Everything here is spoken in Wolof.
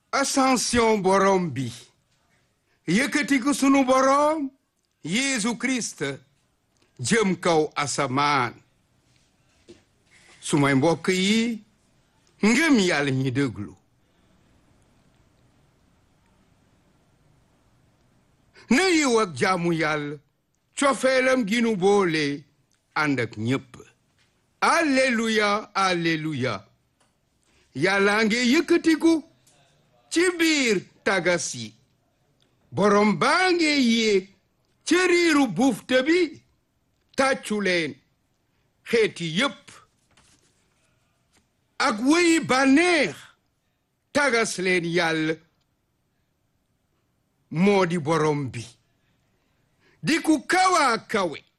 ascension borom bi yëkkatiku sunu borom Yeesu Christ jëm kaw asamaan sumay mbokk yi ngëm yàlla ñi déglu na yiw ak jaamu yàlla cofeelam gi nu boole ànd ak ñépp alleluya alleluya yàlla nge yëkkatiku ci biir tagas yi borom baa nge yéeg ci riiru bufte bi tàccu leen xeeti yépp ak wéyi bànneex tagas leen yàlla moo di borom bi di ku kawa kawe